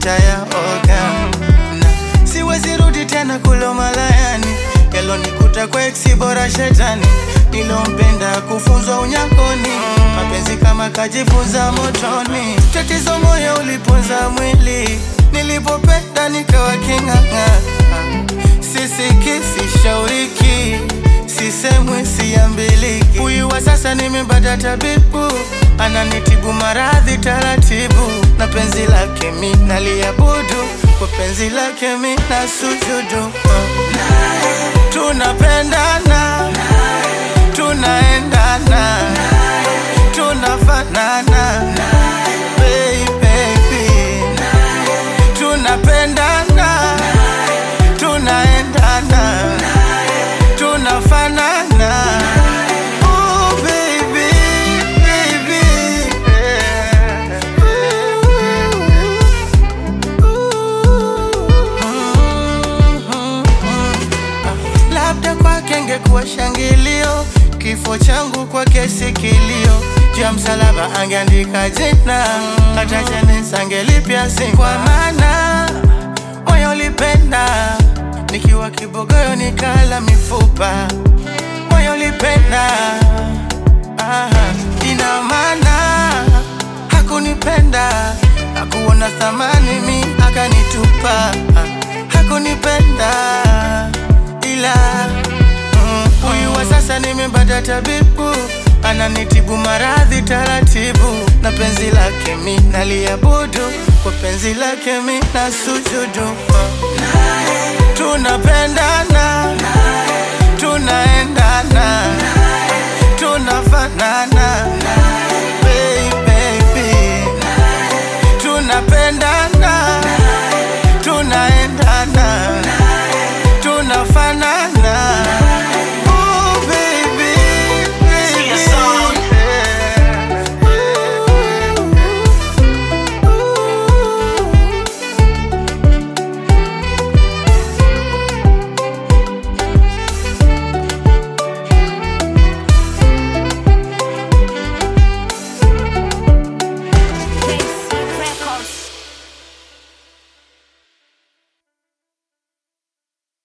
nitayaoga na siwezi rudi tena kulo malayani yalonikuta kwa eksi bora shetani nilompenda kufunzwa unyakoni mapenzi kama kajifunza motoni tatizo moyo uliponza mwili nilipopenda nikawa king'ang'a sisiki sishauriki sisemwi siambiliki huyu wa sasa nimepata tabibu ananitibu maradhi taratibu na penzi lake mi naliabudu kwa penzi lake mi na sujudu tunapendana tunaendana tunafanana baby tunapendana tunaendana tunafanana oh baby baby yeah. labda kwake ngekuwa shangilio kifo changu kwake si kilio juu ya msalaba angeandika jina hata jeneza angelipya si kwa maana moyo ulipenda nikiwa kibogoyo nikala mifupa moyo ulipenda ah, ina maana hakunipenda hakuona thamani mi akanitupa hakunipenda ila mm, huyu wa sasa nimepata tabibu ananitibu maradhi taratibu na penzi lake mi naliabudu kwa penzi lake mi na sujudu tunapendana tunaendana tunafanana